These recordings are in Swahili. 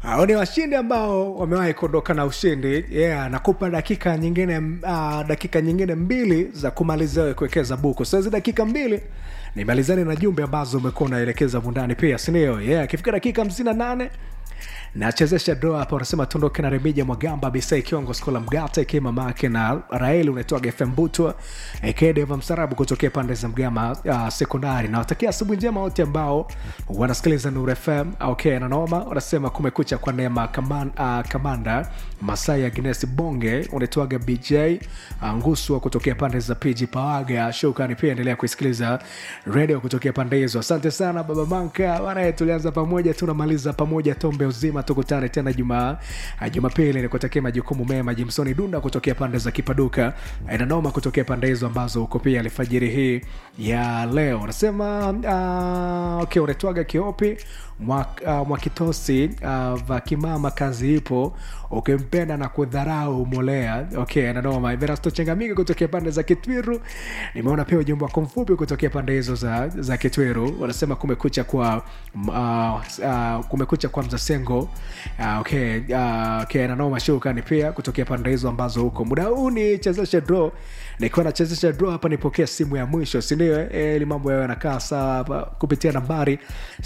hao ni washindi ambao wamewahi kuondoka na ushindi yeah, nakupa dakika nyingine uh, dakika nyingine mbili za kumalizia wewe kuwekeza buku so hizi dakika mbili nimalizane na jumbe ambazo umekuwa unaelekeza mundani pia sindio yeah, akifika dakika hamsini na nane nachezesha doa hapa unasema tuondoke na remija mwagamba bisai kiongo skola mgata ikiwa mamake na raeli unaitwaga fm butwa ikedeva msarabu kutokea pande za mgama uh, sekondari nawatakia asubuhi njema wote ambao wanasikiliza nur fm okay nanoma wanasema kumekucha kwa neema kaman, uh, kamanda masai agnes bonge unaitwaga bj uh, nguswa kutokea pande za pg pawaga shukani pia endelea kuisikiliza redio kutokea pande hizo asante sana baba manka banaye tulianza pamoja tunamaliza pamoja tombe uzima tukutane tena juma jumapili nikutakia majukumu mema jimsoni dunda kutokea pande za kipaduka inanoma kutokea pande hizo ambazo uko pia alfajiri hii ya leo unasema uh, okay unaitwaga kiopi mwakitosi uh, mwa uh, vakimama kazi ipo ukimpenda na kudharau molea okay nanoma everasto chengamiki kutokea pande za kitwiru nimeona pia ujumbe wako mfupi kutokea pande hizo za, za kitwiru wanasema kumekucha kwa uh, uh, kumekucha kwa mzasengo uh, okay, uh, okay nanoma shukani pia kutokea pande hizo ambazo huko muda huu ni chezeshe draw nikiwa nachezesha draw hapa nipokea simu ya mwisho sindio e, ili mambo yayo yanakaa sawa hapa kupitia nambari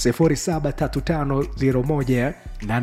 073501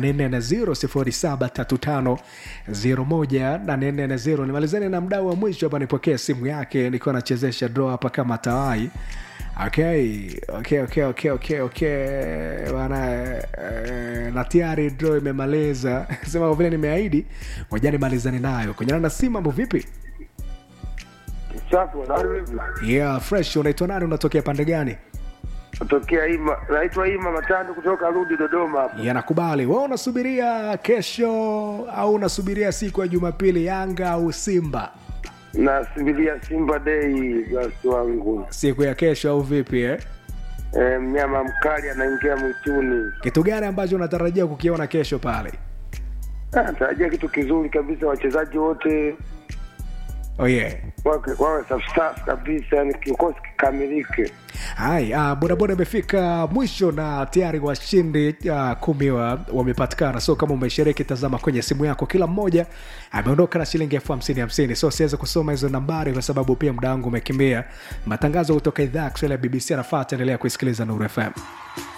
073501 nimalizane na mdau wa mwisho hapa nipokee simu yake nikiwa nachezesha draw hapa kama tawai okay okay okay okay okay okay bana eh, na tayari draw imemaliza sema kwa vile nimeahidi ngoja nimalizane nayo kunyana na simu mambo vipi Safi, unarudi vipi? yeah fresh unaitwa nani unatokea pande gani Kutokea Ima, naitwa Ima Matando kutoka Rudi Dodoma hapa. yanakubali wa unasubiria kesho au unasubiria siku ya jumapili yanga au simba Nasubiria Simba Day basi wangu. siku ya kesho au vipi eh? E, mnyama mkali anaingia mwituni. kitu gani ambacho unatarajia kukiona kesho pale Ah, Natarajia kitu kizuri kabisa, wachezaji wote oh yeah wawe wawe safi safi kabisa, yani kikosi kikamilike. hai uh, bodaboda imefika mwisho na tayari washindi uh, kumi wa, wamepatikana so kama umeshiriki tazama kwenye simu yako kila mmoja ameondoka na shilingi elfu hamsini hamsini so siweze kusoma hizo nambari kwa sababu pia muda wangu umekimbia matangazo kutoka idhaa ya kiswahili ya bbc anafaa ataendelea kuisikiliza nuru fm